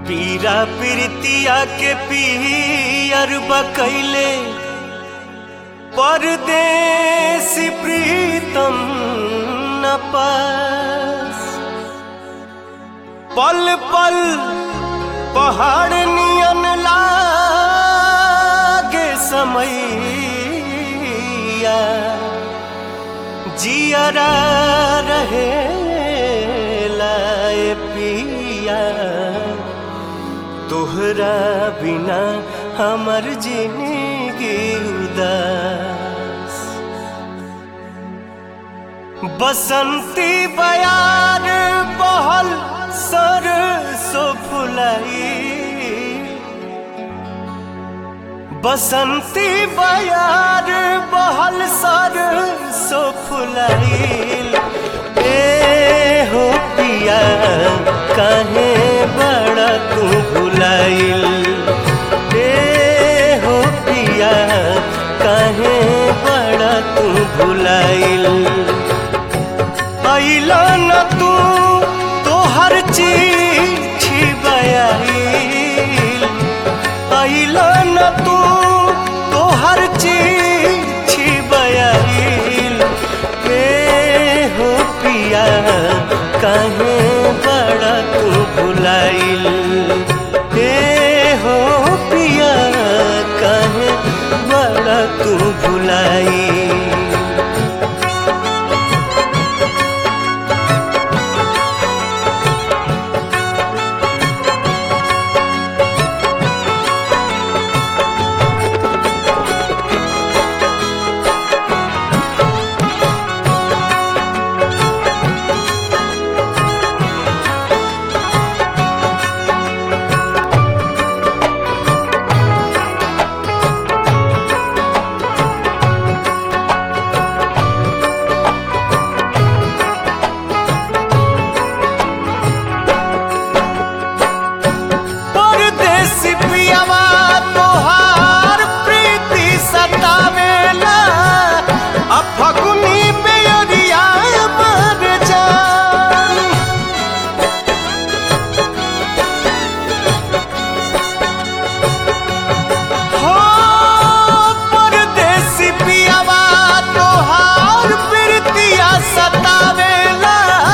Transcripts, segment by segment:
पीरा प्रीतिया के पीर बकैले परदेसी प्रीतम न पास पल पल पहाड़ नियन लागे समैया जियरा रहे लाए पिया तोहरा बिना हमर जिंदगी उदास बसंती बयार बहल सरसो फुलाई बसंती बयार बहल सरसो फुलाइल ए हो पिया काहे बड़ा तू भुलाइल ए हो पिया काहे बड़ा तू भुलाइल अइला न तू तोहर चिट्ठी बयाइल अइला न तू तोहर चिट्ठी बयाइल ए हो पिया काहे बड़ा तू भुलाइल ए हो पिया काहे बड़ा तू भुलाइल परदेसी पियावा तोहार प्रीति सतावेला आ फगुनी बेअरिया मर जान हो परदेसी पियावा तोहार प्रीतिया सतावेला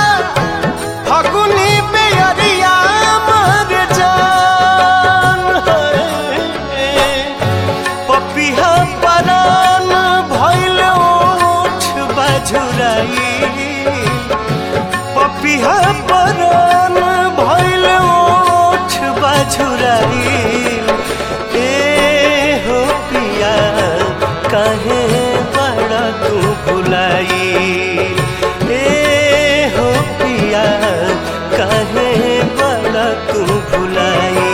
फगुनी बेअरिया मर जान पपिहा परान भइल ओठ बजुराई पपिहा परान भइल ओठ बजुराई ए हो पिया काहे बड़ा तू भुलाई ए हो पिया काहे बड़ा तू भुलाई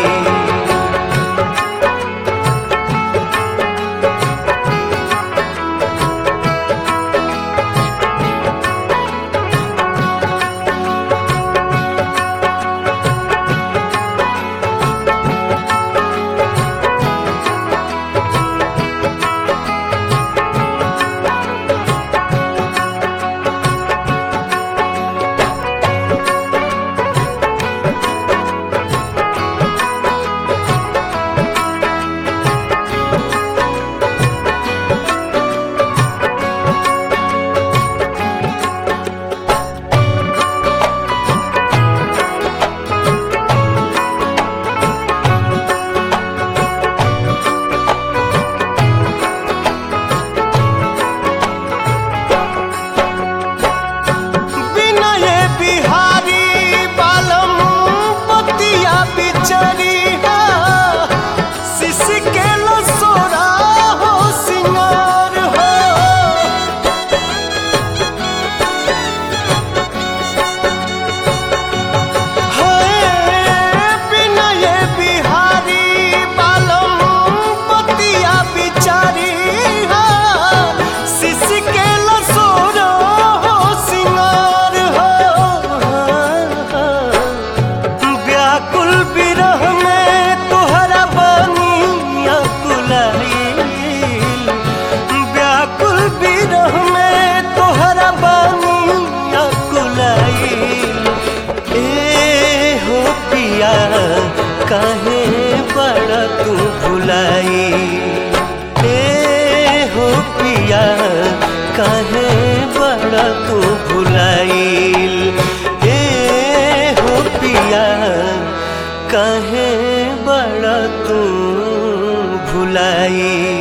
विनय बिहारी बालम पतिया बिचरिया शिश के लसोरा हो सिंगार हो है विनय बिहारी बालम पतिया बिचरिया शिश के लसोरा हो सिंगार हो व्याकुल विरह में तोहरा बनिया कुलाइल व्याकुल विरह में तोहरा बनिया कुलाइल ए हो पिया काहे बड़ा तू भुलाई ए हो पिया काहे बड़ा तू भुलाइल ए हो पिया काहे बड़ा तू भुलाई